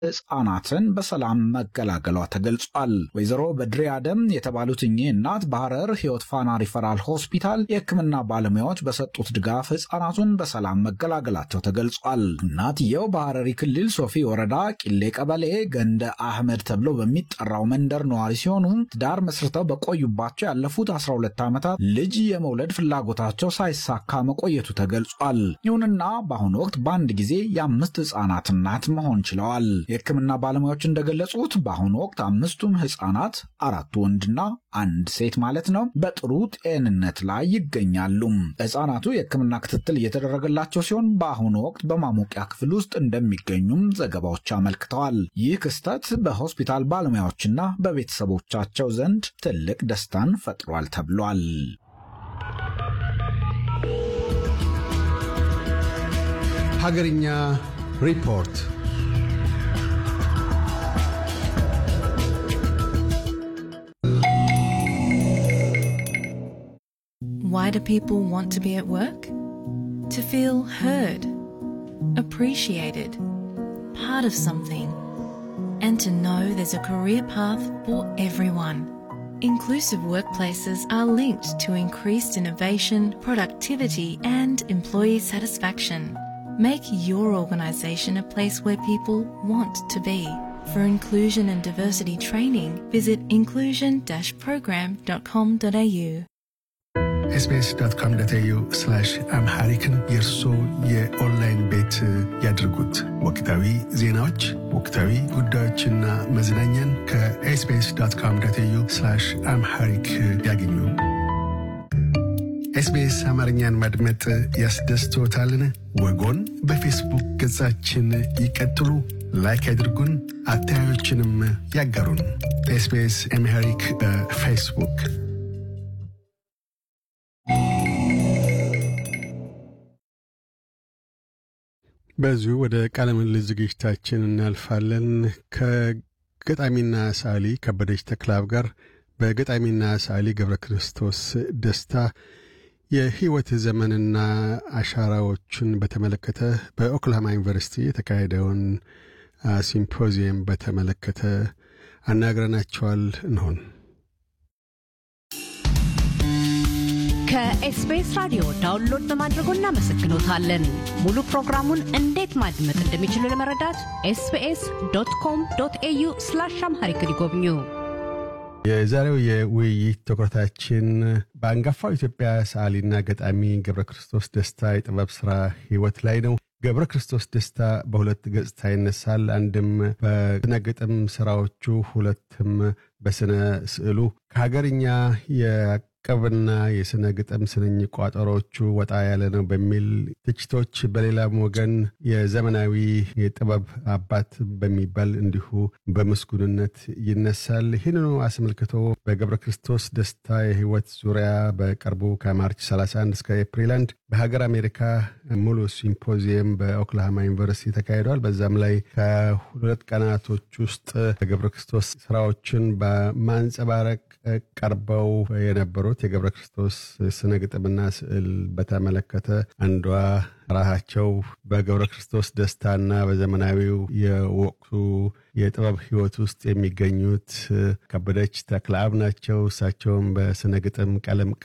ህጻናትን በሰላም መገላገሏ ተገልጿል። ወይዘሮ በድሬ አደም የተባሉት እኚህ እናት በሐረር ህይወት ፋና ሪፈራል ሆስፒታል የህክምና ባለሙያዎች በሰጡት ድጋፍ ህጻናቱን በሰላም መገላገላቸው ተገልጿል። እናትየው በሐረሪ ክልል ሶፊ ወረዳ ቂሌ ቀበሌ ገንደ አህመድ ተብሎ በሚጠራው መንደር ነዋሪ ሲሆኑ ትዳር መስርተው በቆዩባቸው ያለፉት 12 ዓመታት ልጅ የመውለድ ፍላጎታቸው ሳይሳካ መቆየቱ ተገልጿል። ይሁንና በአሁኑ ወቅት በአንድ ጊዜ የአምስት ህጻናት እናት መሆን ችለዋል። የህክምና ባለሙያዎች እንደገለጹት በአሁኑ ወቅት አምስቱም ህጻናት አራቱ ወንድና አንድ ሴት ማለት ነው በጥሩ ጤንነት ላይ ይገኛሉ። ህጻናቱ የህክምና ክትትል እየተደረገላቸው ሲሆን በአሁኑ ወቅት በማሞቂያ ክፍል ውስጥ እንደሚገኙም ዘገባዎች አመልክተዋል። ይህ ክስተት በሆስፒታል ባለሙያዎችና በቤተሰቦቻቸው ዘንድ ትልቅ ደስታን ፈጥሯል ተብሏል። ሀገርኛ ሪፖርት Why do people want to be at work? To feel heard, appreciated, part of something, and to know there's a career path for everyone. Inclusive workplaces are linked to increased innovation, productivity, and employee satisfaction. Make your organisation a place where people want to be. For inclusion and diversity training, visit inclusion-program.com.au. ኤስቢኤስ ዶት ኮም ዶት ኤዩ አምሃሪክን የእርሶ የኦንላይን ቤት ያድርጉት። ወቅታዊ ዜናዎች፣ ወቅታዊ ጉዳዮችና መዝናኛን ከኤስቢኤስ ዶት ኮም ዶት ኤዩ አምሃሪክ ያገኙ። ኤስቢኤስ አማርኛን ማድመጥ ያስደስቶታልን? ወጎን በፌስቡክ ገጻችን ይቀጥሉ፣ ላይክ ያድርጉን፣ አስተያየቶችንም ያጋሩን። ኤስቢኤስ አምሃሪክ በፌስቡክ በዚሁ ወደ ቃለ ምልልስ ዝግጅታችን እናልፋለን። ከገጣሚና ሰዓሊ ከበደች ተክላብ ጋር በገጣሚና ሰዓሊ ገብረ ክርስቶስ ደስታ የህይወት ዘመንና አሻራዎችን በተመለከተ በኦክላሃማ ዩኒቨርሲቲ የተካሄደውን ሲምፖዚየም በተመለከተ አናግረናቸዋል። እንሆን ከኤስቢኤስ ራዲዮ ዳውንሎድ በማድረጎ እናመሰግኖታለን። ሙሉ ፕሮግራሙን እንዴት ማድመጥ እንደሚችሉ ለመረዳት ኤስቢኤስ ዶት ኮም ዶት ኤዩ ስላሽ አምሃሪክ ይጎብኙ። የዛሬው የውይይት ትኩረታችን በአንጋፋው ኢትዮጵያ ሰዓሊና ገጣሚ ገብረ ክርስቶስ ደስታ የጥበብ ሥራ ሕይወት ላይ ነው። ገብረ ክርስቶስ ደስታ በሁለት ገጽታ ይነሳል። አንድም በስነ ግጥም ሥራዎቹ፣ ሁለትም በስነ ስዕሉ ከሀገርኛ የቅብና የስነ ግጥም ስንኝ ቋጠሮቹ ወጣ ያለ ነው በሚል ትችቶች፣ በሌላም ወገን የዘመናዊ የጥበብ አባት በሚባል እንዲሁ በምስጉንነት ይነሳል። ይህንኑ አስመልክቶ በገብረ ክርስቶስ ደስታ የህይወት ዙሪያ በቅርቡ ከማርች 31 እስከ ኤፕሪል አንድ በሀገር አሜሪካ ሙሉ ሲምፖዚየም በኦክላሃማ ዩኒቨርሲቲ ተካሂዷል። በዛም ላይ ከሁለት ቀናቶች ውስጥ ገብረ ክርስቶስ ስራዎችን በማንጸባረቅ ቀርበው የነበሩት የገብረ ክርስቶስ ስነ ግጥምና ስዕል በተመለከተ አንዷ ራሳቸው በገብረ ክርስቶስ ደስታና በዘመናዊው የወቅቱ የጥበብ ህይወት ውስጥ የሚገኙት ከበደች ተክለአብ ናቸው። እሳቸውም በስነ ግጥም ቀለም